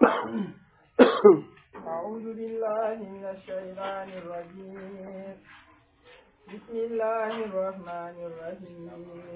أعوذ بالله من الشيطان الرجيم بسم الله الرحمن الرحيم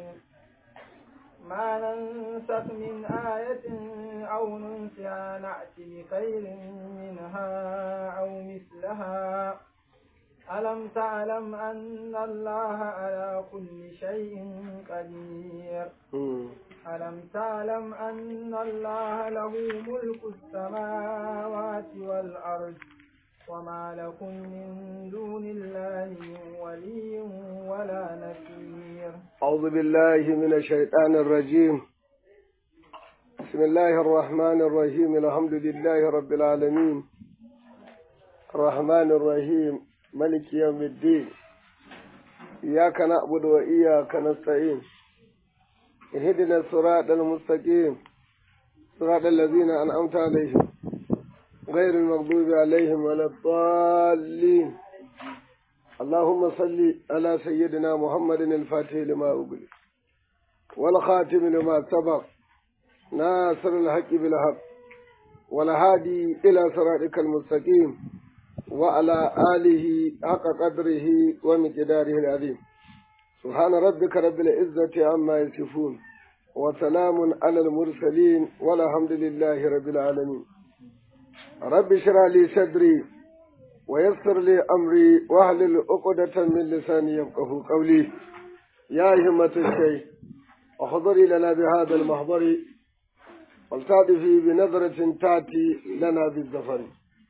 ما ننسخ من آية أو ننسها نأتي بخير منها أو مثلها ألم تعلم أن الله على كل شيء قدير ألم تعلم أن الله له ملك السماوات والأرض وما لكم من دون الله من ولي ولا نصير أعوذ بالله من الشيطان الرجيم بسم الله الرحمن الرحيم الحمد لله رب العالمين الرحمن الرحيم ملك يوم الدين إياك نعبد وإياك نستعين اهدنا الصراط المستقيم صراط الذين أنعمت عليهم غير المغضوب عليهم ولا الضالين اللهم صل على سيدنا محمد الفاتح لما أغلق والخاتم لما سبق ناصر الحق بالحق والهادي إلى صراطك المستقيم وعلى آله حق قدره ومقداره العظيم سبحان ربك رب العزة عما يصفون وسلام على المرسلين والحمد لله رب العالمين رب اشرح لي صدري ويسر لي أمري واحلل عقدة من لساني يفقه قولي يا همة الشيخ احضري لنا بهذا المحضر والتعطفي بنظرة تأتي لنا بالزفر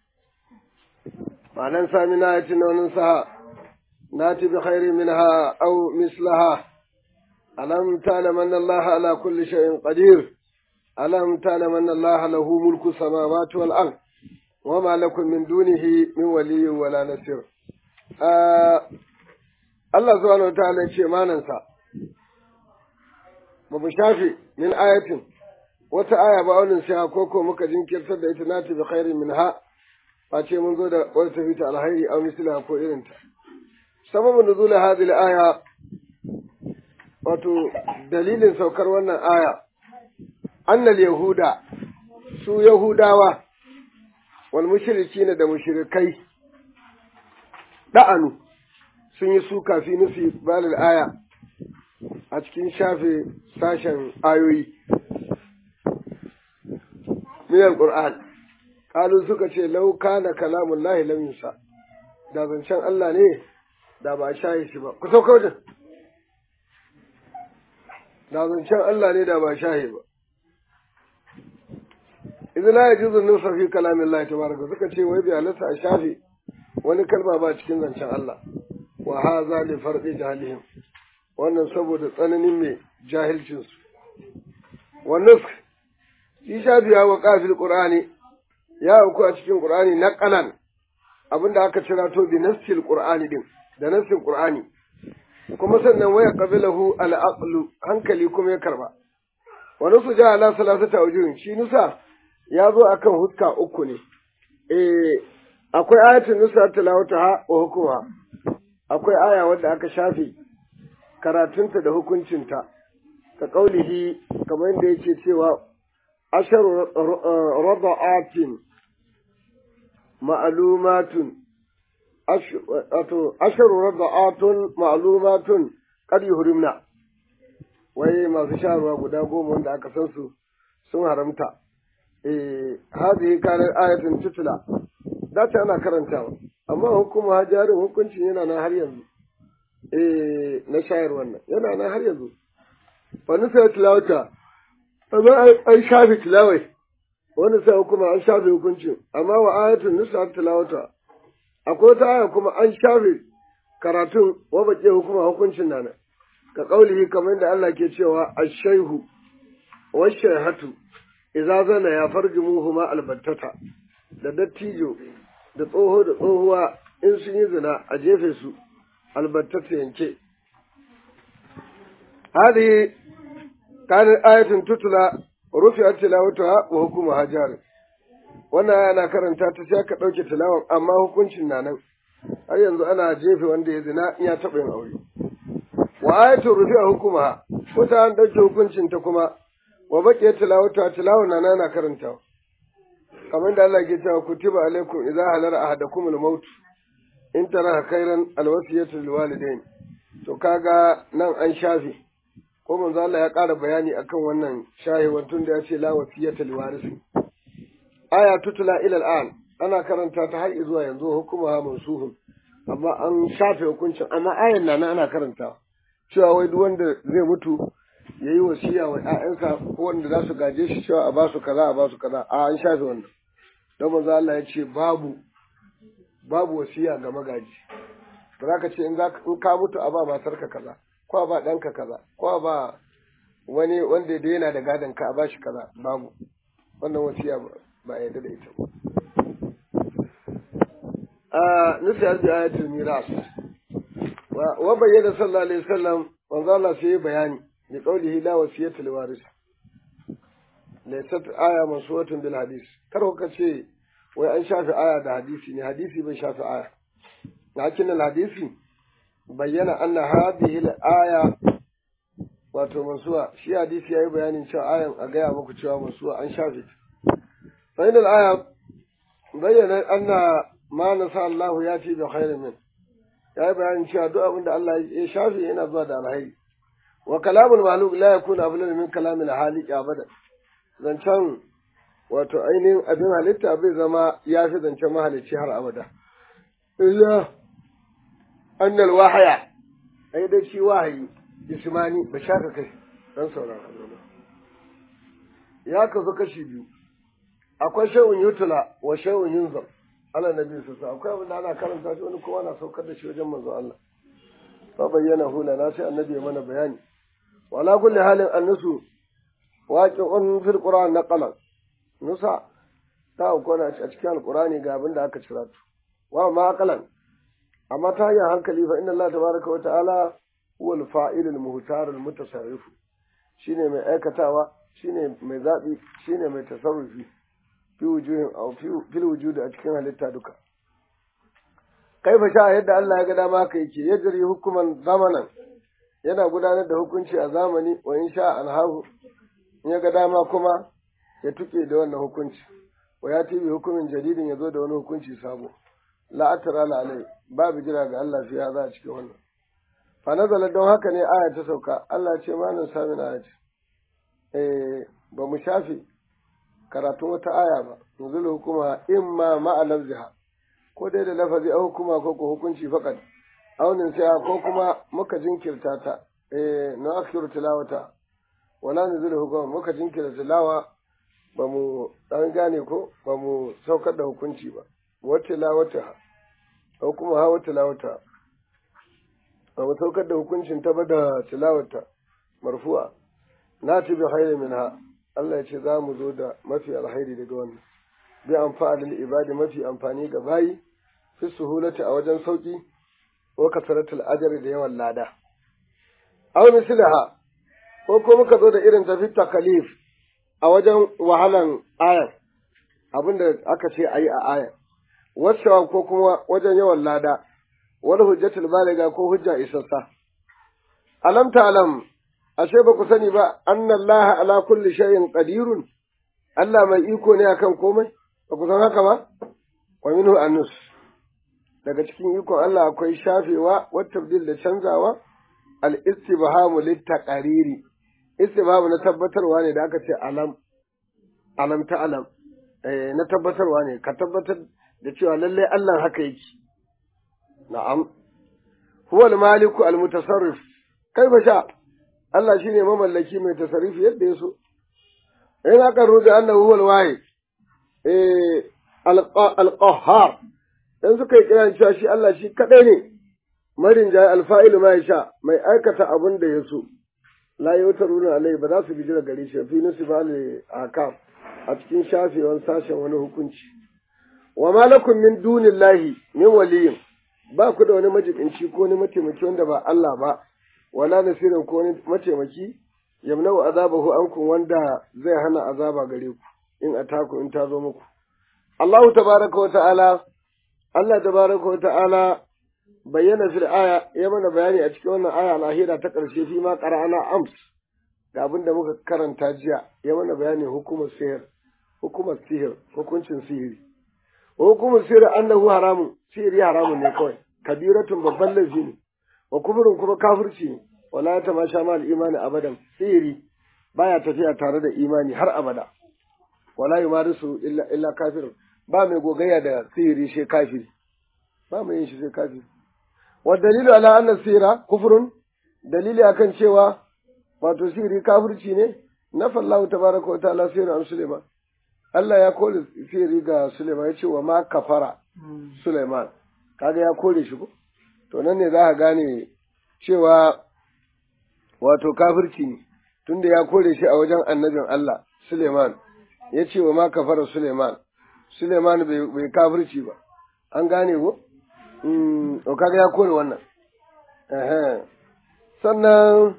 ما ننسى من آية وننساها ناتي بخير منها أو مثلها ألم تعلم أن الله على كل شيء قدير ألم تعلم أن الله له ملك السماوات والأرض وما لكم من دونه من ولي ولا نصير آه الله سبحانه وتعالى ce manansa ba mu shafe min ayatin wata aya ba wani sai ko ko muka jinkirtar da ita nati bi khairin minha ba ce mun zo da wata tafi ta alhairi aw misla ko irin ta sababin nuzul hadhihi aya wato dalilin saukar wannan aya annal yahuda su yahudawa wal mushrikina da mushrikai da'anu sun yi suka fi nufi balil aya a cikin shafe sashen ayoyi min alquran kalu suka ce law kana kalamun lahi lam yusa da zancen Allah ne da ba shaye shi ba ku sauka wajen da zancen Allah ne da ba shaye ba idan la yajuzu nusa fi kalamin Allah tabaraka suka ce wai bi halatta a shafe wani kalma ba cikin zancen Allah wa haza li farqi jahilihim wannan saboda tsananin mai jahilcin su wa nusk shi shafiya wa qafil qur'ani ya uku a cikin qur'ani naqalan abinda aka cira to bi nasil qur'ani din da nasin qur'ani kuma sannan waya qabilahu al aqlu hankali kuma ya karba wa nusu ja ala salasata wujuhin shi nusa ya zo akan huska uku ne eh akwai ayatul nusa tilawata wa hukuma akwai aya wadda aka shafe karatunta da hukuncinta ka kaulihi kamar yadda yake cewa asharu rada'atin ma'lumatun asharu rada'atun ma'lumatun qad yuhrimna wai masu sharuwa guda goma wanda aka san su sun haramta eh hadhihi kanat ayatun tutla da ta ana karantawa amma hukuma jarin hukuncin yana nan har yanzu eh na shayar wannan yana nan har yanzu wani sai tilawata amma an shafe tilawai wani sai hukuma an shafe hukuncin amma wa ayatun nusa tilawata akwai ta aya kuma an shafe karatun wa baƙe hukuma hukuncin nan ka kaulihi kamar da Allah ke cewa ashaihu wa shaihatu idza zana ya farjumuhuma albattata da dattijo da tsoho da tsohuwa in sun yi zina a jefe su albattata yanke hadi kanin ayatin tutula rufi'at tilawatuha wa hukuma hajar wannan ana karanta ta sai ka dauke tilawan amma hukuncin na nan har yanzu ana jefe wanda ya zina in ya taɓa yin aure wa ayatul rufi'a hukuma wata an dauke hukuncin ta kuma wa baqiya tilawatuha tilawan na na karantawa kamar da Allah ke cewa kutiba alaikum idza halara ahadakum al-maut in tara khairan al-wasiyatu lil walidain to kaga nan an shafe ko manzo Allah ya ƙara bayani akan wannan shahewar tun da ya ce la wasiyata lil warisi aya tutula ila al-an ana karanta ta har zuwa yanzu hukuma mansuhun amma an shafe hukuncin amma ayan nan ana karanta cewa wai duk wanda zai mutu ya yi wasiya wa ‘ya'yansa ko wanda za su gaje shi cewa a ba su kaza a ba su kaza a an shafe wannan don manzo Allah ya ce babu babu wasiya ga magaji ba za ka ce in ka mutu a ba matarka kaza ko a ba ɗanka kaza ko a ba wani wanda da yana da gadon ka a ba shi kaza babu wannan wasiya ba a yarda da ita ba a nufi bi ayatul miras wa bayyana sallallahu alaihi wasallam manzo Allah sai bayani bi qawlihi la wasiyata li waris laysat aya mansuwatun bil hadis kar ka ce wai an shafi aya da hadisi ne hadisi bai shafi aya lakin al hadisi bayyana anna hadhihi al aya wato mansuwa shi hadisi yayi bayanin cewa ayan a gaya muku cewa mansuwa an shafe fa inal aya bayyana anna ma nasa Allah ya fi bi khairin min yayi bayanin cewa duk abin da Allah ya shafe yana zuwa da alheri wa kalamul mahluk la yakunu afdal min kalamil haliq abada zancen wato ainihin abin halitta bai zama ya fi zancen mahalicci har abada illa annal wahaya ai dai shi wahayi ismani ba shaka kai dan saurara ya kasu kashi biyu akwai shawun yutula wa shawun yunzam ala nabi su akwai abin da ana karanta shi wani kowa na saukar da shi wajen manzo Allah fa bayyana hula na sai annabi ya mana bayani wala kulli halin annusu waqi'un fil qur'an naqalan nusa ta kona a cikin alqur'ani ga abin da aka cira tu wa ma aqalan amma ta hanyar hankali fa inna Allah tabaraka wa ta'ala huwa al-fa'il al-muhtar al-mutasarrif shine mai aikatawa shine mai zabi shine mai tasarrufi fi wujuhin aw fi wujudi a cikin halitta duka kaifa sha yadda Allah ya ga dama haka yake yajri hukuman zamanan yana gudanar da hukunci a zamani wa in sha anhahu in ya ga dama kuma ya tuke da wannan hukunci wa ya tibi hukumin jadidin ya zo da wani hukunci sabo la atara la alai babu jira ga Allah fiya za a cikin wannan fa nazala don haka ne aya ta sauka Allah ce ma nan sami na ayati eh ba mu shafe karatun wata aya ba nuzul hukuma imma ma'a lafziha ko dai da lafazi a hukuma ko ko hukunci faqat aunin sai ko kuma muka jinkirta ta eh na akhiru tilawata wala nuzul hukuma muka jinkirta tilawa ba mu dan gane ko ba mu saukar da hukunci ba wa tilawata ko kuma hawa tilawata ba mu saukar da hukuncin ta ba da tilawata marfu'a na tibi khairu minha Allah ya ce za mu zo da mafi alhairi daga wannan bi amfani ibadi mafi amfani ga bayi fi suhulati a wajen sauki wa kasaratul ajri da yawan lada aw mislaha ko ko muka zo da irin tafi takalif a wajen wahalan ayar abinda aka ce ayi a ayar wasu ko kuma wajen yawan lada wani hujjatul baliga ko hujja isassa alam ta'lam ashe ba ku sani ba anna Allah ala kulli shay'in qadirun Allah mai iko ne akan komai ba ku san haka ba wa minhu annus daga cikin ikon Allah akwai shafewa wa tabdil da canzawa al istibhamu lit taqariri istibhamu na tabbatarwa ne da aka ce alam alam ta alam eh na tabbatarwa ne ka tabbatar da cewa lallai Allah haka yake na'am huwa al maliku al mutasarrif kaifa sha Allah shine mamallaki mai tasarrufi yadda ya so in aka rubuta annahu huwa al wahid eh al qahhar dan suka yi kiran cewa shi Allah shi kadai ne marin jayi alfa'ilu ma sha mai aikata abin da ya so la yutaruna alai ba za su bi jira gare shi fi nusibal akam a cikin shafewan sashen wani hukunci wa malakum min dunillahi min waliyin ba ku da wani majibinci ko wani mataimaki wanda ba Allah ba wala nasirin ko wani mataimaki yamnau azabahu ankum wanda zai hana azaba gare ku in ataku in ta zo muku Allah tabaraka wa ta'ala Allah tabaraka wa ta'ala bayyana fil aya ya mana bayani a cikin wannan aya lahira ta ƙarshe fi ma qara'ana ams ga abin da muka karanta jiya ya mana bayani hukumar sihir hukumar sihir hukuncin sihiri wa hukumar sihir annahu haramun sihiri haramun ne kawai kabiratun babban laifi ne wa kufurin kuma kafirci ne wala ta ma sha mal imani abadan sihiri baya tafiya tare da imani har abada wala yumarisu illa illa kafir ba mai gogayya da sihiri shi kafiri ba mai yin shi sai kafiri wa dalilu ala anna sihira kufrun dalili akan cewa wato sihiri kafirci ne na fallahu tabaraka wa ta'ala sihiri an Suleiman Allah ya kore sihiri ga Suleiman ya ce wa ma kafara Suleiman kaga ya kore shi ko to nan ne za ka gane cewa wato kafirci ne tunda ya kore shi a wajen annabin Allah Suleiman ya ce wa ma kafara Suleiman Suleiman bai kafirci ba an gane ko to kaga ya kore wannan sannan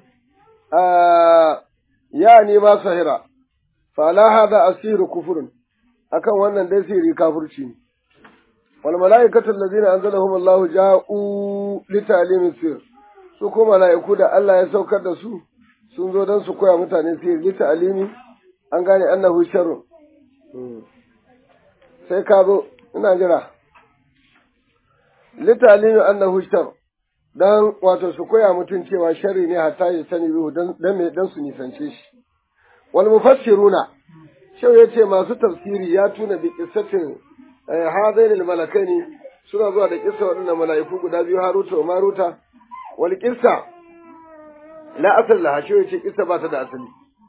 ya ne ma sahira fa la hada asiru kufurun akan wannan dai sihiri kafirci ne wal malaikatu allazina anzalahum Allahu ja'u li ta'limi sir su ko malaiku da Allah ya saukar da su sun zo don su koya mutane sihiri li ta'limi an gane annahu sharrun sai ka zo ina jira li ta'limi annahu sharrun dan wato su koya mutum cewa sharri ne hatta ya sani bihu dan me dan su nisance shi wal mufassiruna shau yace masu tafsiri ya tuna bi qissatin hadain al malakaini suna zuwa da kissa waɗannan mala'iku guda biyu Haruta wa Maruta wal qissa la asal laha shau yace kissa ba ta da asali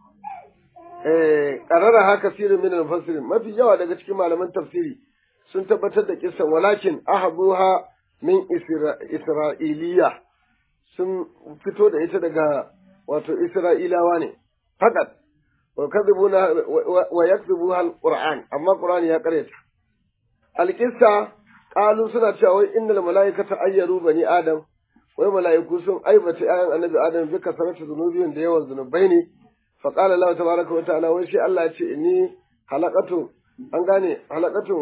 eh qarara haka sirrin min al mufassirin mafi yawa daga cikin malaman tafsiri sun tabbatar da kissan walakin ahabuha min Isra'iliya sun fito da ita daga wato Isra'ilawa ne, fakat, wa yakzubu hal Qur'an, amma Qur'an ya karyata. Alƙissa ƙalu suna cewa wai innal mala'ikata ayyaru bani Adam, wai mala'iku sun aibata ‘ya'yan annabi Adam bi kasarata zunubin da yawan zunubai ne, fa qala Allah tabaraka wa ta'ala wai shi Allah ya ce inni halaqatu an gane halakatun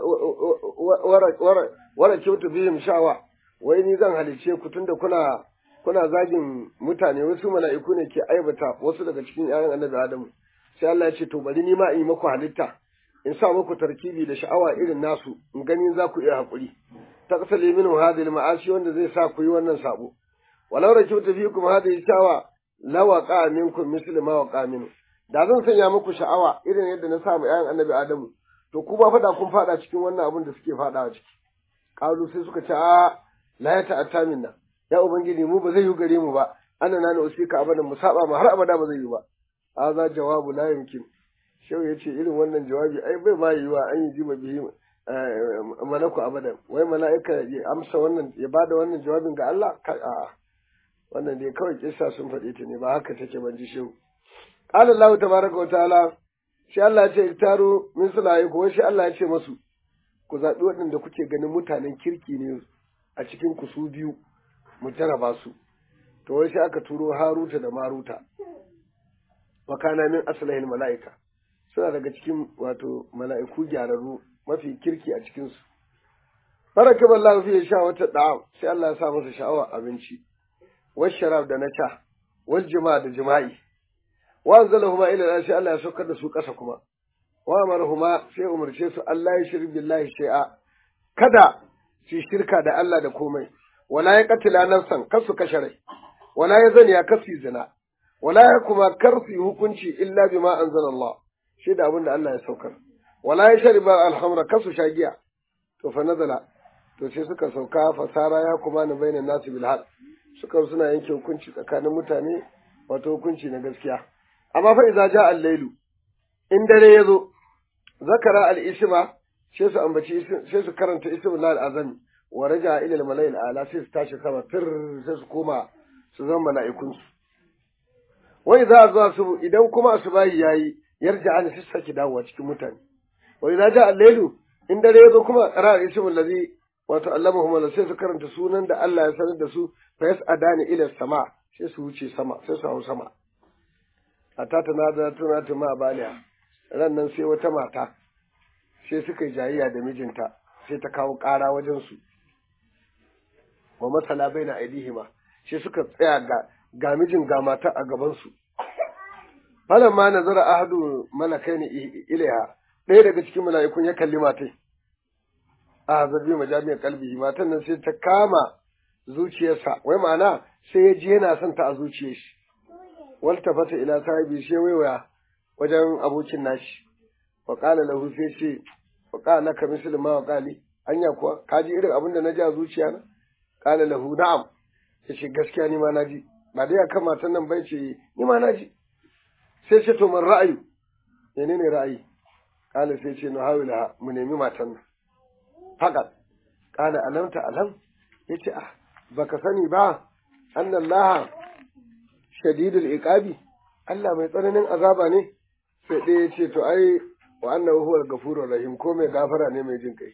wara kyautu bihim sha'wa wai ni zan halice ku tunda kuna kuna zagin mutane wasu mala'iku ne ke aibata wasu daga cikin ƴaƴan annabi Adamu sai Allah ya ce to bari ni ma in yi maku halitta in sa muku tarkibi da sha'awa irin nasu in gani za ku iya haƙuri taqtali minhu hadhihi al-ma'asi wanda zai sa ku yi wannan sabo walau rakibtu fiikum hadhihi sha'wa lawaqa minkum mislu ma waqa minhu da zan sanya muku sha'awa irin yadda na samu ƴaƴan annabi Adamu to ku ba fada kun fada cikin wannan abin da suke fadawa ciki kalu sai suka ce a la ya ta'atta minna ya ubangiji mu ba zai yi gare mu ba ana na na usika abadan mu saba ma har abada ba zai yi ba hadha jawabu la yumkin shehu yace irin wannan jawabi ai bai ma yiwa an yi jima bihi malaku abadan wai mala'ika ya amsa wannan ya bada wannan jawabin ga Allah a'a wannan dai kawai kissa sun faɗe ta ne ba haka take ban ji shehu qala Allah tabaraka wa ta'ala shi Allah ya ce taro min sulaye ko shi Allah ya ce masu ku zaɓi waɗanda kuke ganin mutanen kirki ne a cikin ku su biyu mu jaraba su to wai sai aka turo Haruta da Maruta wa kana min aslahil mala'ika suna daga cikin wato mala'iku gyararru mafi kirki a cikin su baraka ballahu fi sha wata da'am sai Allah ya sa masa sha'awa abinci wash sharab da na sha wal jima'a da jima'i wa anzalahuma ila al sai Allah ya saukar da su ƙasa kuma wa amarahuma sai umarce su Allah ya shirk billahi shay'a kada su shirka da Allah da komai wala ya qatila nafsan kar su kashe rai wala ya zani ya kasu zina wala ya kuma kar su hukunci illa bima anzalallah shi da abin da Allah ya saukar wala ya shariba alhamra kar su sha giya to fa nazala to sai suka sauka fasara ya kuma na bainan nasu bil haq suka suna yanke hukunci tsakanin mutane wato hukunci na gaskiya amma fa idza ja al-lailu in dare yazo zakara al-isma sai su ambaci sai su karanta ismul al-azami wa raja ila al-mala'il ala sai su tashi sama fir sai su koma su zama mala'ikun su wa idza za su idan kuma asubahi yayi yarja an su saki dawowa cikin mutane wa idza ja al-lailu in dare yazo kuma qara al-ismul ladhi wato allamahum sai su karanta sunan da Allah ya sanar da su fa yas'adani ila sama sai su wuce sama sai su hau sama hatta ta na da tuna ta ma baliya ran nan sai wata mata sai suka yi jayayya da mijinta sai ta kawo ƙara wajen su wa masala baina aidihima sai suka tsaya ga ga mijin ga mata a gaban su falan ma nazara ahadu malakaini ilaiha ɗaya daga cikin mala'ikun ya kalli matai a zabi majami'ar kalbi matan nan sai ta kama zuciyarsa wai ma'ana sai ya ji yana son ta a zuciyar shi walta fata ila sahibi sai waiwaya wajen abokin nashi wa qala lahu sai ce wa qala laka mislu ma wa qali anya kuwa ka ji irin abin da na ji a zuciya na qala lahu na'am yace gaskiya ni ma na ji ba dai akan matan nan bai ce ni ma na ji sai ce to man ra'ayi menene ra'ayi qala sai ce no hawila mu nemi matan nan fakat qala alam ta alam yace ah baka sani ba annallaha shadidul iqabi Allah mai tsananin azaba ne sai ɗaya ya ce to ai wa annahu huwal ghafurur rahim ko mai gafara ne mai jin kai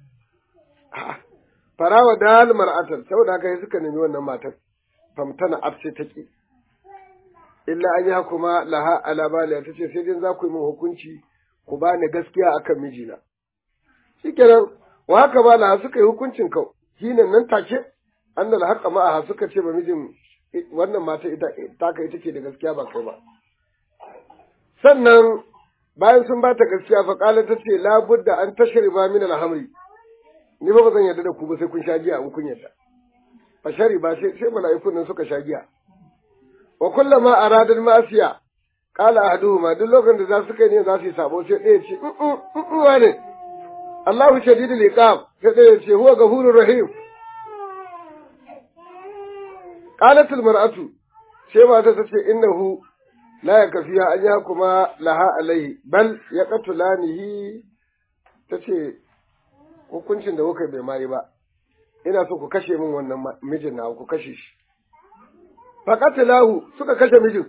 farawa dal mar'atan saboda haka sai suka nemi wannan matar famtana abse take illa an ya kuma laha ala baliya tace sai dai za ku yi min hukunci ku bani gaskiya akan mijina shikenan wa haka ba laha suka yi hukuncin kau hinan nan take annal haqa ma'aha suka ce ba mijin wannan mata ita taka ita ke da gaskiya ba kai ba sannan bayan sun ba ta gaskiya fa kala ta ce la budda an tashriba min al-hamri ni ba zan yarda da ku ba sai kun sha giya in kun yarda fa shariba sai sai mala'ikun nan suka sha giya wa kullama aradal ma'asiya qala ahaduhuma duk lokacin da za su kai ne za su yi sabo sai ɗaya ce in wane Allahu shadidul iqab sai ɗaya ce huwa ghafurur rahim قالت المرأة سيما تتشي إنه لا يكفيها أن يحكم لها عليه بل يقتلانه tace hukuncin da kuka bai mayi ba ina so ku kashe min wannan mijin na ku kashe shi faqatilahu suka kashe mijin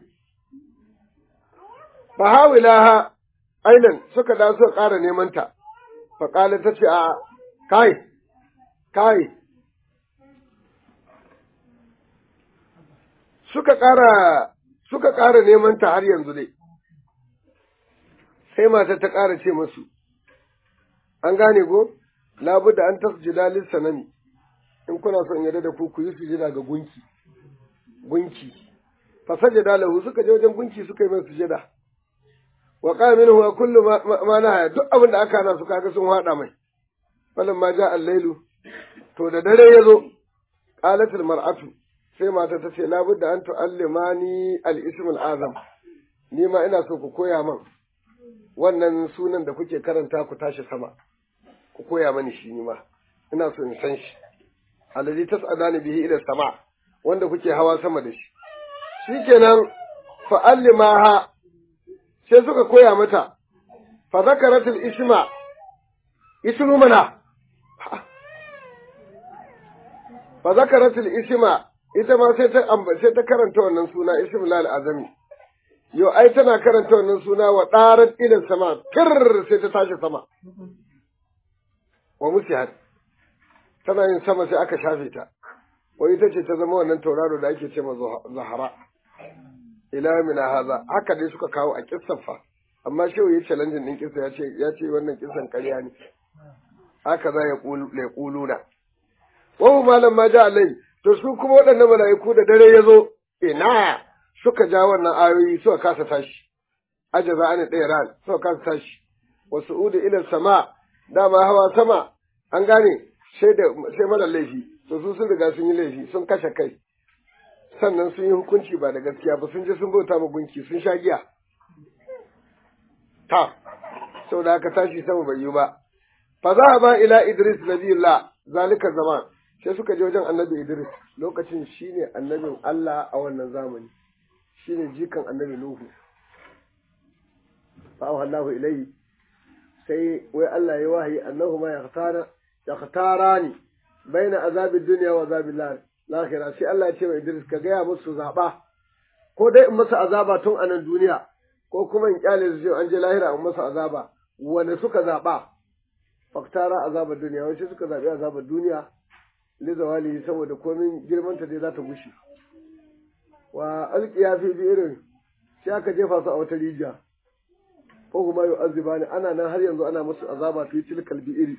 fa hawilaha ailan suka da suka ƙara neman ta fa qala tace a kai kai suka ƙara suka ƙara neman ta har yanzu dai sai mata ta ƙara ce masu an gane go labuda an tasjida lis sanami in kuna son yarda da ku ku yi sujada ga gunki gunki fa sajada lahu suka je wajen gunki suka yi mai sujada wa qala minhu wa kullu ma naha duk abin da aka hana su kaga sun hada mai falan ma ja al-lailu to da dare yazo qalatul mar'atu sai mata ta ce labudda an tu'allimani al-ism al-azam ni ma ina so ku koya man wannan sunan da kuke karanta ku tashi sama ku koya mani shi ni ma ina so in san shi alladhi tas'adani bihi ila sama wanda kuke hawa sama da shi shikenan fa allimaha sai suka koya mata fa zakarat al-isma ismu mana fa zakarat al-isma ita ma sai ta sai ta karanta wannan suna ismul azami yo ai tana karanta wannan suna wa darat ila sama kir sai ta tashi sama wa musihat tana yin sama sai aka shafe ta wai ita ce ta zama wannan tauraro da ake ce ma zahara ila min haza haka dai suka kawo a kissan fa amma shehu ya challenge din kissa ya ce ya ce wannan kissan ƙarya ne haka za ya kuluna wa malam ma ja alai to su kuma waɗannan mala'iku da dare ya zo, ina suka ja wannan ayoyi suka kasa tashi, ajaza ani ɗaya ran suka kasa tashi, wasu udu ilal sama, dama hawa sama, an gane sai mara laifi, to su sun riga sun yi laifi, sun kashe kai, sannan sun yi hukunci ba da gaskiya ba sun je sun bauta ma gunki sun sha giya. Ta, sau da aka tashi sama bai yi ba. Fa za ba ila Idris nabiyullah zalika zaman. sai suka je wajen annabi Idris lokacin shine annabin Allah a wannan zamani shine jikan annabi Nuhu fa Allahu ilayhi sai wai Allah ya wahayi annahu ma yakhtara yakhtarani baina azabid dunya wa azabil lahira sai Allah ya ce wa Idris ka gaya musu zaba ko dai in masa azaba tun a nan duniya ko kuma in kyale su an je lahira in masa azaba wanda suka zaba faktara azabar duniya wai suka zabi azabar duniya lizawali saboda komin girmanta dai za ta gushe wa alƙiya fi irin sai aka jefa su a wata rijiya ko kuma yau aziba ne ana nan har yanzu ana musu azaba fi tilkal iri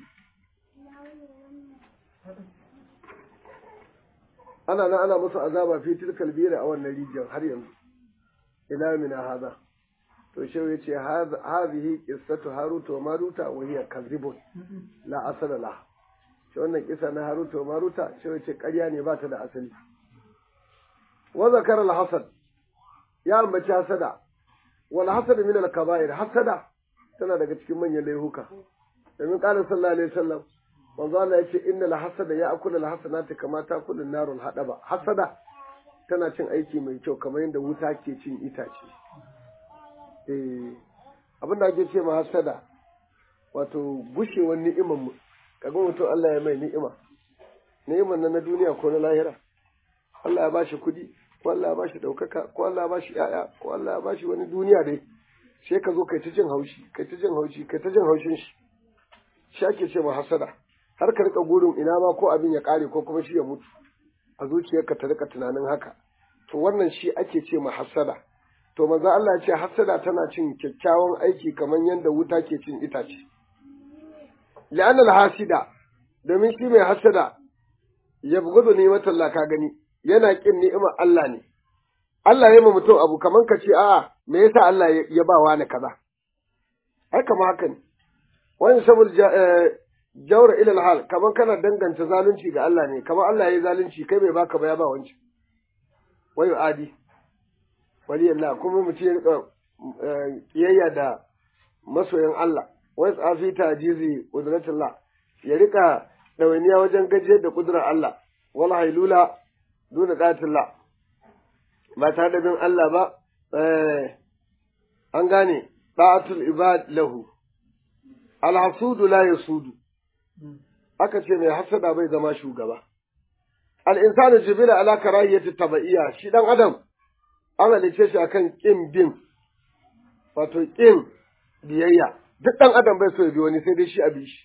ana nan ana musu azaba fi tilkal iri a wannan rijiyar har yanzu ila mina haza to shi ya ce hadhihi qissatu haruta wa maruta wa hiya kadhibun la asala la shi wannan kisa na haruta wa maruta shi ya ce ƙarya ne ba ta da asali wa zakara al-hasad ya ambaci hasada wal hasad min al-kaba'ir hasada tana daga cikin manyan laihuka domin qala sallallahu alaihi wasallam manzo Allah yace innal hasada ya'kulu al-hasanati kama ta'kulu an-naru al-hadaba hasada tana cin aiki mai kyau kamar yadda wuta ke cin itace eh abin da ake ce ma hasada wato gushewar ni'imar mu kaga mutum Allah ya mai ni'ima ni'imar nan na duniya ko na lahira Allah ya bashi kuɗi ko Allah ya bashi ɗaukaka ko Allah ya bashi ƴaƴa ko Allah ya bashi wani duniya dai sai ka zo kai ta jin haushi kai ta jin haushi kai ta jin haushin shi shi ake ce ma hasada har ka rika gurin ina ma ko abin ya ƙare ko kuma shi ya mutu a zuciyarka ta rika tunanin haka to wannan shi ake ce ma hasada to manzo Allah ya ce hasada tana cin kyakkyawan aiki kamar yadda wuta ke cin itace li'anna al-hasida domin shi mai hasada ya bugudu ne mata Allah ka gani yana kin ni'imar Allah ne Allah ya ma mutum abu kaman ka ce a'a me yasa Allah ya ba wani kaza ai kama haka ne wani saboda jawra ila al-hal kaman kana danganta zalunci ga Allah ne kaman Allah ya yi zalunci kai bai baka ba ya ba wanci wayu adi wali Allah kuma mutum ya rika kiyayya da masoyan Allah wai tsafi tajizi qudratullah ya rika ɗawainiya wajen gajiyar da kudurar Allah wal hailula duna ɗatullah ba tare da bin Allah ba an gane ɗatul ibad lahu alhasudu la yasudu aka ce mai hasada bai zama shugaba al'insanu jibila ala karahiyyati taba'iyya shi dan adam an halice shi akan kin bin wato kin biyayya duk dan adam bai so ya bi wani sai dai shi a bi shi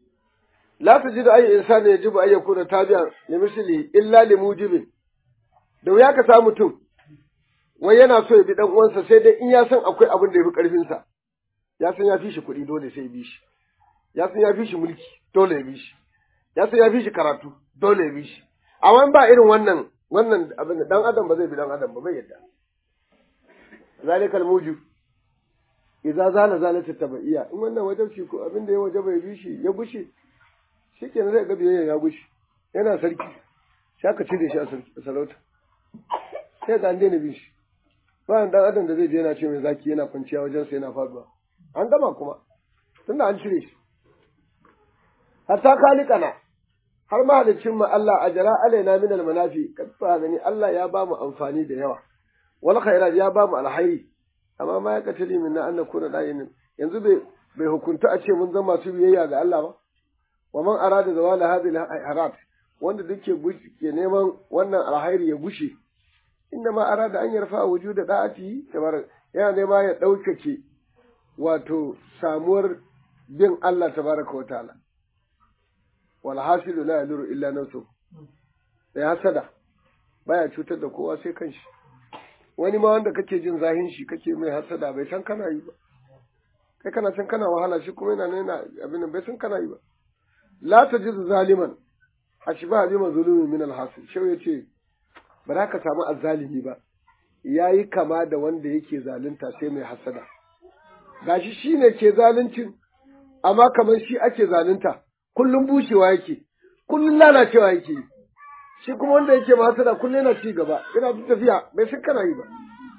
la tajidu ayi insani yajibu ay yakuna tabi'an li misli illa li mujibin da wuya ka samu mutum wai yana so ya bi dan uwansa sai dai in ya san akwai abin da ya fi karfin sa ya san ya fi shi kuɗi dole sai ya bi shi ya san ya fi shi mulki dole ya bi shi ya san ya fi shi karatu dole ya bi shi amma ba irin wannan wannan abin da dan adam ba zai bi dan adam ba bai yadda zalikal mujib idza zala zalata tabaiya in wannan wajabci ko abin da ya wajaba ya bi shi ya gushe shikenan zai ga biyayya ya gushe yana sarki sai aka cire shi a sarauta sai ga an daina bin shi ba dan adam da zai je yana ce mai zaki yana kwanciya wajen sa yana faduwa an gama kuma tunda an cire shi hatta kalikana har mahalicin mu Allah ajra alaina min almanafi kad fa gani Allah ya ba mu amfani da yawa wal khairat ya ba mu alhairi amma ma ya katali min na anna kuna dayin yanzu bai bai hukunta a ce mun zama masu biyayya ga Allah ba wa man arada zawala hadhihi alharat wanda duke ke neman wannan alhairi ya gushe inda ma arada an yarfa wujuda da'ati tabarak yana nema ya daukake wato samuwar bin Allah tabaraka wa ta'ala wal hasilu la yaduru illa nafsu sai hasada baya cutar da kowa sai kanshi wani ma wanda kake jin zahin shi kake mai hasada bai san kana yi ba kai kana san kana wahala shi kuma yana nuna abin bai san kana yi ba la tajidu zaliman ashba bi mazlumi min al hasil shau yace ba za ka samu azzalimi ba yayi kama da wanda yake zalunta sai mai hasada gashi shine ke zaluncin amma kamar shi ake zalunta kullum bushewa yake kullum lalacewa yake shi kuma wanda yake hasada kullum yana ci gaba yana tafiya bai san kana yi ba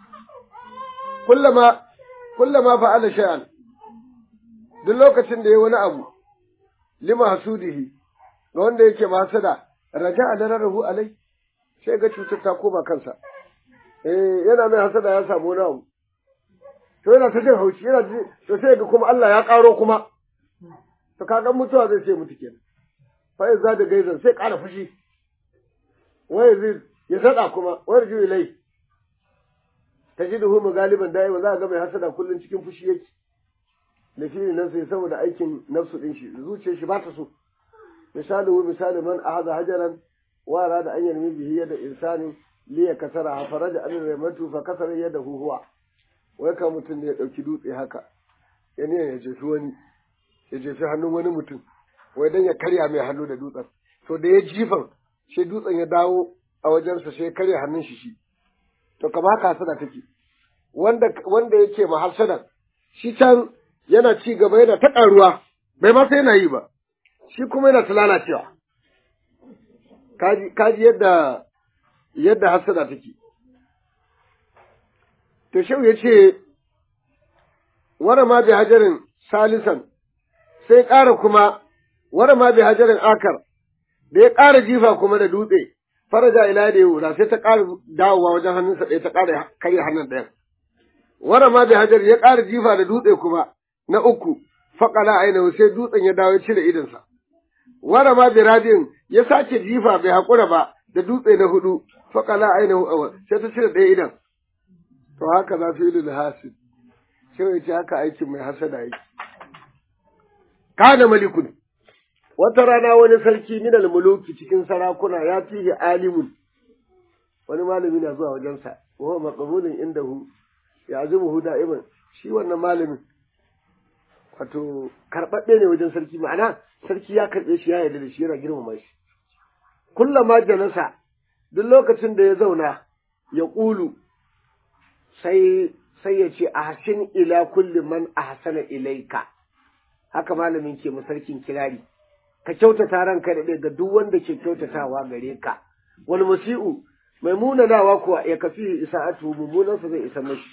kullama kullama fa'ala shay'an duk lokacin da ya wani abu lima hasudihi ga wanda yake hasada raja a dararrahu alai sai ga cutar ta koma kansa eh yana mai hasada ya samu wani abu to yana ta jin haushi yana to sai ga kuma Allah ya karo kuma to kaga mutuwa zai ce mutu kenan fa za da gaizan sai ƙara fushi wai zai ya sada kuma wai ju ilai tajiduhu galiban da'i za ga mai hasada kullun cikin fushi yake da shi ne nafsi saboda aikin nafsu din shi zuciyar shi ba ta so misalu misali man ahada hajaran wa arada an yarmi bihi yada insani li yakasara faraja an ramatu fa kasara yadahu huwa wai ka mutum ne ya dauki dutse haka yani ya jefi wani ya jefi hannun wani mutum wai dan ya karya mai hannu da dutsen to da ya jifan sai dutsen ya dawo a wajensa sai ya karya hannun shi shi to kama haka hasada take wanda wanda yake mahassadan shi can yana ci gaba yana ta ƙaruwa bai ma sai yana yi ba shi kuma yana ta lalacewa kaji kaji yadda yadda hassada take to shehu ya ce wara ma bi hajarin salisan sai ƙara kuma wara ma bi hajarin akar da ya ƙara jifa kuma da dutse faraja ila da yau sai ta ƙara dawowa wajen hannunsa ɗaya ta ƙara karya hannun ɗayan wara ma bi hajar ya ƙara jifa da dutse kuma na uku faƙala ainihu sai dutsen ya dawo ya cire idonsa wara ma bi radin ya sake jifa bai haƙura ba da dutse na hudu faƙala ainihu awal sai ta cire ɗaya idan to haka za su yi da hasid sai ya ce haka aikin mai hasada yake kana malikun wata rana wani sarki minal muluki cikin sarakuna ya fihi alimun wani malami na zuwa wajensa wa maqbulun indahu ya azubuhu da'iman shi wannan malamin wato karɓaɓɓe ne wajen sarki ma'ana sarki ya karɓe shi ya yarda da shi yana girmama shi kullama jalasa duk lokacin da ya zauna ya ƙulu sai sai ya ce ahsin ila kulli man ahsana ilaika haka malamin ke mu sarkin kirari ka kyautata ranka da ga duk wanda ke kyautatawa gare ka wal musi'u mai munanawa kuwa ya kafi isa'atu mummunansa zai isa mashi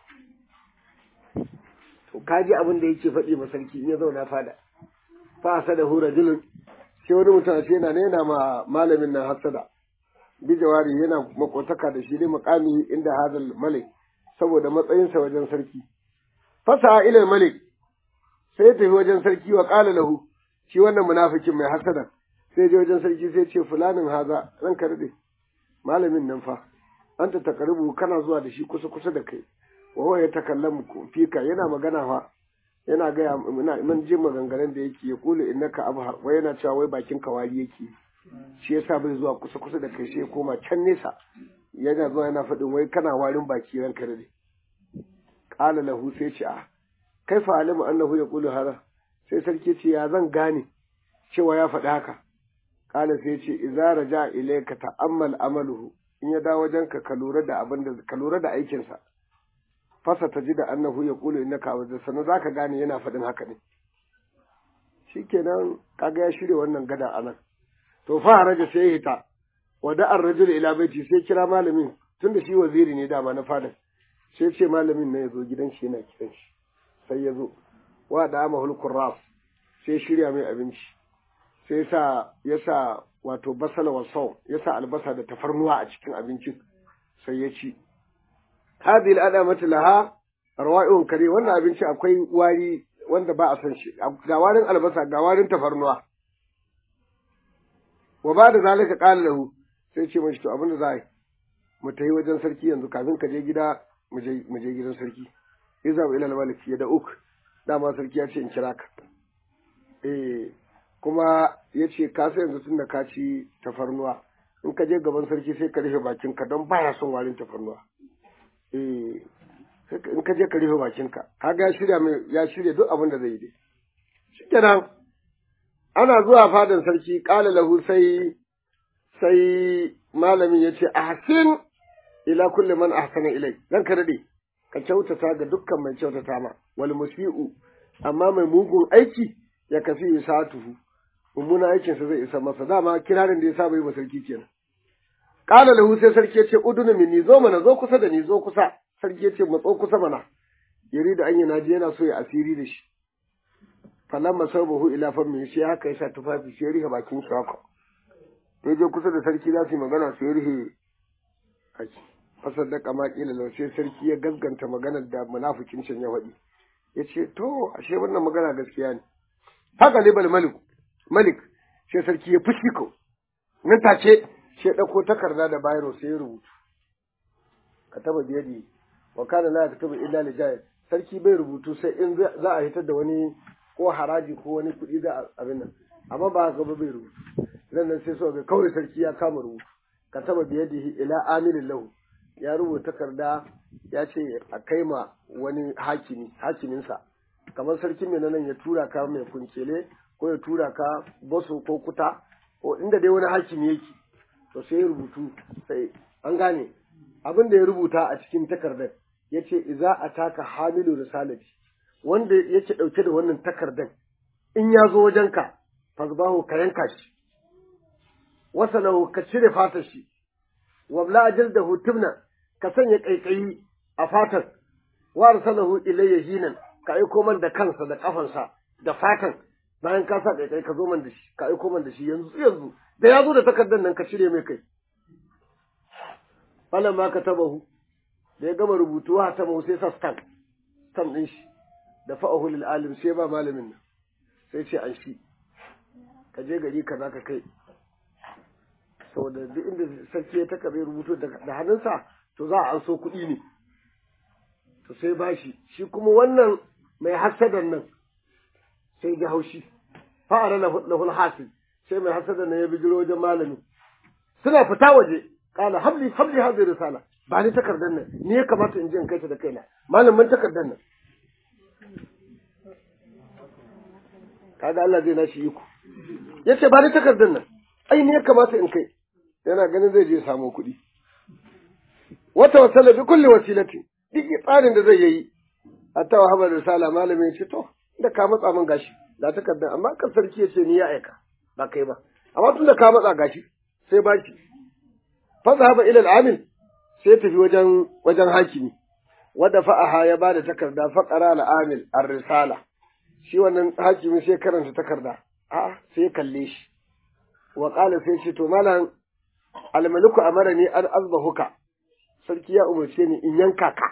to kaji abin da yake faɗi ma sarki in ya zauna fada fa asada hu rajulun sai wani mutum ce yana yana ma malamin nan hasada bi jawari yana makotaka da shi ne makami inda hadal malik saboda matsayinsa wajen sarki fasa ila malik sai ya tafi wajen sarki wa qala lahu shi wannan munafikin mai hasada sai je wajen sarki sai ce fulanin haza ranka rade malamin nan fa anta taqribu kana zuwa da shi kusa kusa da kai wa huwa yatakallamu fika yana magana fa yana gaya mun ji maganganun da yake ya kula innaka abhar wai yana cewa wai bakin kawari yake shi yasa bai zuwa kusa kusa da kai sai ya koma can nesa yana zuwa yana faɗin wai kana warin baki ranka rade qala lahu sai ce a kaifa alimu annahu yaqulu hada sai sarki ce ya zan gane cewa ya faɗi haka kala sai ce idza raja ilayka ta'ammal amaluhu in ya dawo wajenka ka lura da abin da ka lura da aikin sa fasa ta ji da annahu yaqulu innaka abda sanan zaka gane yana faɗin haka ne shikenan kaga ya shirya wannan gada anan to fa haraja sai hita wa da ar-rajul ila baiti sai kira malamin tunda shi waziri ne dama na fadan sai ce malamin na yazo gidan shi yana kiran shi sai ya zo wa da mahul kurras sai shirya mai abinci sai sa ya sa wato basala wa sau ya sa albasa da tafarnuwa a cikin abincin sai ya ci hadhihi al'adamatu laha rawa'ihun kare wannan abinci akwai wari wanda ba a san shi ga warin albasa ga warin tafarnuwa wa ba da zalika qala lahu sai ce mashi to abin da za a yi mu tafi wajen sarki yanzu kafin ka je gida mu je gidan sarki izab ila al-malik ya da uk dama sarki ya ce in kira ka eh kuma ya ce ka sai yanzu tun da ka ci tafarnuwa in ka je gaban sarki sai ka rufe bakinka don baya son warin tafarnuwa eh in ka je ka rufe bakinka kaga ya shirya mai ya shirya duk abin da zai yi dai shikenan ana zuwa fadan sarki kala lahu sai sai malamin ya ce ahsin ila kulli man ahsana ilai dan ka dade ka kyautata ga dukkan mai kyautata ma wal musi'u amma mai mugun aiki ya kafi satuhu mummuna aikin sa zai isa masa dama kirarin da ya saba yi wa sarki kenan qala lahu sai sarki ya ce udunu minni zo mana zo kusa da ni zo kusa sarki ya ce matso kusa mana yari da anya naji yana so ya asiri da shi falamma sabahu ila fammi shi haka yasa tufafi sai rihe bakin shi haka ya je kusa da sarki za su yi magana sai rihe haki fasaddaka ma kila lau sai sarki ya gaskanta maganar da munafikin can ya faɗi ya ce to ashe wannan magana gaskiya ne haka libal malik malik sai sarki ya fushi ko nan take sai ɗauko takarda da bayro sai ya rubutu kataba biyadi wa kana la yaktubu illa li jahil sarki bai rubutu sai in za a hitar da wani ko haraji ko wani kuɗi da abin nan amma ba haka ba bai rubutu nan sai so ga kawai sarki ya kama rubutu kataba biyadihi ila amilin lahu ya rubuta takarda ya ce a kai ma wani hakimi hakiminsa kamar sarkin mai nan ya tura ka mai kunkele ko ya tura ka boso ko kuta ko inda dai wani hakimi yake to sai ya rubutu sai an gane abin da ya rubuta a cikin takardar yace idza ataka hamilu risalati wanda yake dauke da wannan takardan in ya zo wajenka fazbahu ka yanka shi wasalahu ka cire fatar shi wabla ajildahu tibna ka sanya kaikayi a fatar wa arsalahu ilayya hinan ka aiko man da kansa da kafansa da fatan bayan ka sa kaikai ka zo man da shi ka aiko man da shi yanzu yanzu da ya zo da takardar nan ka cire mai kai falan ma ka tabahu da ya gama rubutu ha ta sai sa stamp stamp din shi da fa'ahu lil alim sai ba malamin nan sai ce an shi ka je gari ka za ka kai saboda duk inda sarki ya takabe rubutu da hannunsa to za a an so kuɗi ne to sai ba shi shi kuma wannan mai hasadan nan sai ga haushi fa'ara lahul hasil sai mai hasadan nan ya bijiro wajen malami suna fita waje kala habli habli hadhihi risala ba ni takardar nan ni ya kamata in je in kai ta da kaina malamin takardar nan kaga Allah zai nashi iko yace ba ni takardar nan ai ne ya kamata in kai yana ganin zai je samu kuɗi wata wasala bi kulli wasilati duk tsarin da zai yi hatta wa habar risala malamin ya ce to da ka matsa min gashi da takardar amma kan sarki ya ce ni ya aika ba kai ba amma tun da ka matsa gashi sai ba shi fa zahaba ila al-amil sai tafi wajen wajen hakimi wadda fa'aha ya bada takarda fa qara al-amil ar-risala shi wannan hakimi sai karanta takarda a sai kalle shi wa qala sai ce to malam al-maliku amarani an azbahuka sarki ya umarce ni in yanka ka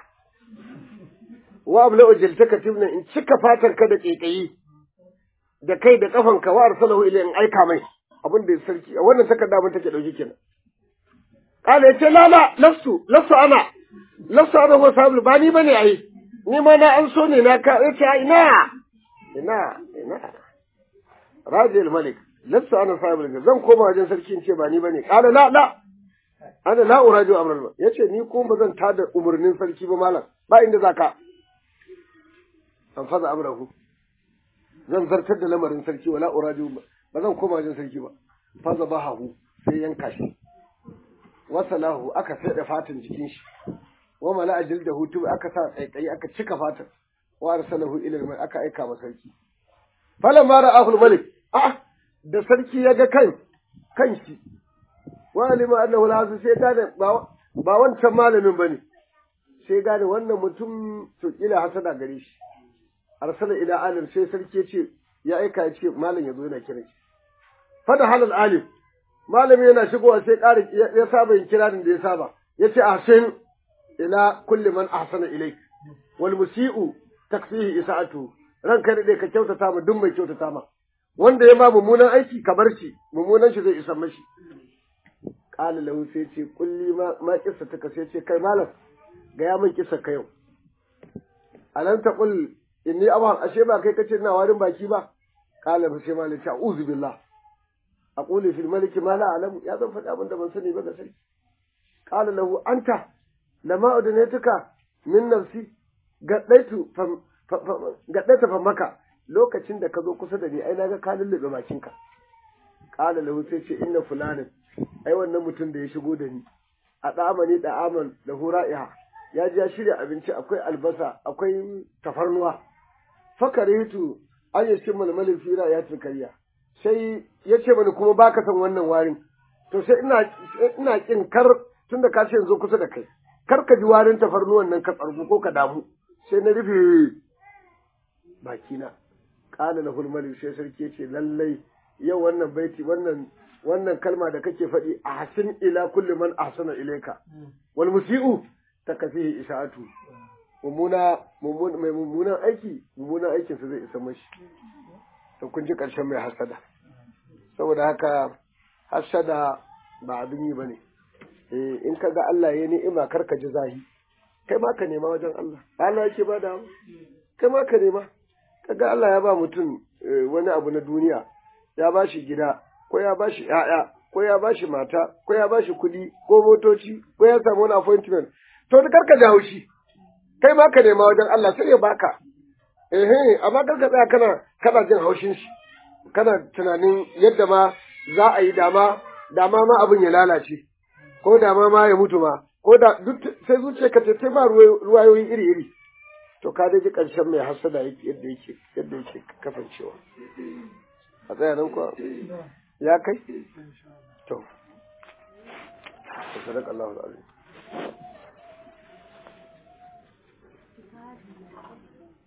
wa abla ujiltaka tibna in cika fatar ka da kekayi da kai da kafanka wa arsalahu ila in aika mai abin da sarki wannan takarda mun take dauki kenan kala yace la la lastu lastu ana lastu ana ko sabu ba ni bane ai ni ma na an so ne na ka yace ina ina ina rajil malik lastu ana sabu zan koma wajen sarki in ce ba ni bane kala la la ana la uraju amral yace ni ko ba zan tada umurnin sarki ba malam ba inda zaka an faza amrahu zan zartar da lamarin sarki wala uraju ba zan koma wajen sarki ba faza bahahu sai yanka shi wasalahu aka da fatan jikin shi wa mala ajil da hutu aka sa tsaitsayi aka cika fatan wa arsalahu ila al aka aika ma sarki falan mara ahul malik ah da sarki ya ga kan kan shi wa alima annahu lazu sai gane ba ba wancan malamin bane sai gane wannan mutum to kila hasada gare shi arsala ila alim sai sarki ya ce ya aika ya ce malam ya zo yana kira shi fada halal alim malami yana shigowa sai ƙara ya saba yin kiranin da ya saba ya ce ahsin ila kulli man ahsana ilaik wal musi'u takfihi isa'atu ranka da ka kyautata ma duk mai kyautata ma wanda ya ma mummunan aiki ka bar shi mummunan shi zai isa mashi qala lahu sai ce kulli ma ma kissa ta sai ce kai malam ga ya min kissa ka yau alan taqul inni aban ashe ba kai kace ina warin baki ba qala fa sai malam ta uzu billah aqulu fil maliki ma la alamu ya zan faɗi abin da ban sani ba ga sarki qala lahu anta lama udnatuka min nafsi gaddaitu fam gaddaita fam maka lokacin da ka zo kusa da ni ai naga ka lullube bakinka qala lahu sai ce inna fulanin ai wannan mutum da ya shigo da ni a da'amani da'aman da hura'iha ya ji ya shirya abinci akwai albasa akwai tafarnuwa fakaritu an yi shi malmalin fira ya tukariya sai ya ce mani kuma baka san wannan warin to sai ina ina kin kar tunda ka ce yanzu kusa da kai kar ka ji warin tafarnuwan nan ka tsargu ko ka damu sai na rufe bakina qala lahul malik sai sarki yace lallai yau wannan baiti wannan wannan kalma da kake faɗi ahsin ila kulli man ahsana ilayka wal musiu takafihi isa'atu mummuna mai mummunan aiki mummunan aikinsa zai isa mashi to kun ji ƙarshen mai hasada saboda haka hasada ba abin yi ba ne in ka ga Allah ya ni'ima kar ka ji zahi kai ma ka nema wajen Allah Allah yake ba da kai ma ka nema ka ga Allah ya ba mutum wani abu na duniya ya ba shi gida ko ya ba shi ‘ya'ya ko ya ba shi mata ko ya ba shi kuɗi ko motoci ko ya samu wani appointment to da kar ka ji haushi kai ma ka nema wajen Allah sai ya baka eh amma kar ka tsaya kana kana jin haushin shi kana tunanin yadda ma za a yi dama dama ma abin ya lalace ko dama ma ya mutu ma ko da duk sai zuciya ka ce ma ruwayoyi iri iri to ka dai ji ƙarshen mai hasada yake yadda yake yadda yake kasancewa a tsaya nan kuwa ya kai to sadaka Allahu alazim